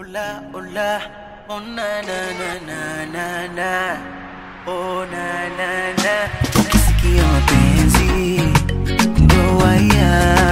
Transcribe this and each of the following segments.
Ola, ola, oh na na na na na na, oh na na na. Ukisikia mapenzi ndo waya,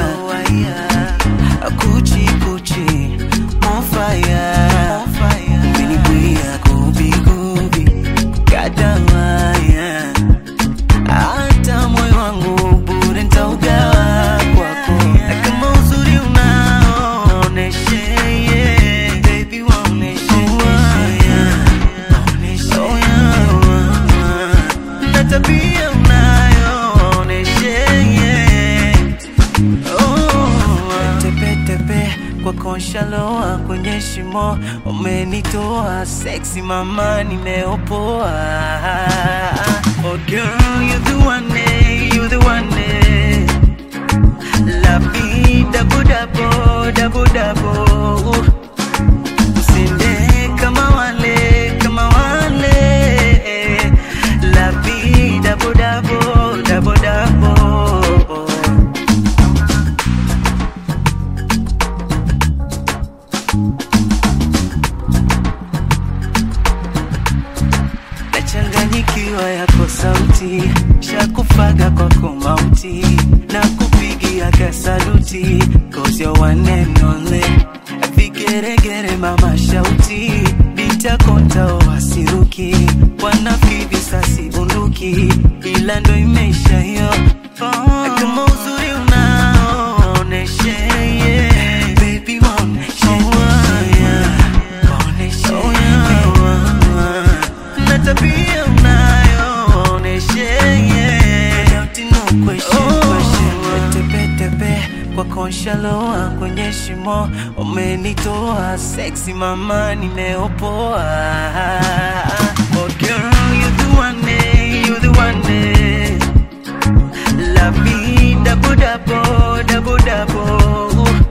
kuchi kuchi, on fire, umenibwia gubi gubi, kadawaya, hata moyo wangu bure nitaugawa kwako, na kama uzuri unaoneshe, yeah, baby waoneshe, yeah, oh, yeah, na tabia unayoonyeshe, yeah. Oh, tepe tepe kwa konshaloa kwenye shimo umenitoa sexy mama nimeopoa oh girl you the one eh, you the one eh. la vida budabo dabo dabo usende kama wale kama wale la vida budabo dabo dabo nachanganyikiwa yako sauti shakufaga kwako mauti na kupigia kasaluti cause you're one and only vigeregere mama shauti bitakonta wasiruki wanafiki sasi bunduki ila ndo imeisha hiyo oh. kama uzuri unaoneshe yeah. baby waoneshe yeah. Waoneshe, yeah. na tabia unayoonyeshe, yeah. Without no question, question. Tepe, tepe kwa konshaloa kwenye shimo umenitoa sexy mama nimeopoa oh girl you the one eh, you the one eh. la vida budabo dabo dabo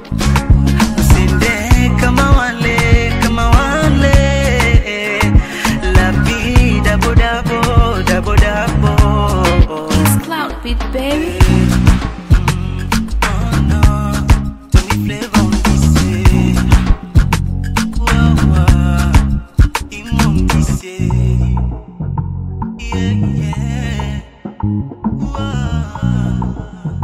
Usende kama wale, kama wale. La vida bodabo, dabo dabo. It's Cloud Beat, baby. Oh no, Tony Flavor on this, eh. Whoa, whoa, him on this, eh. Yeah, yeah. Whoa.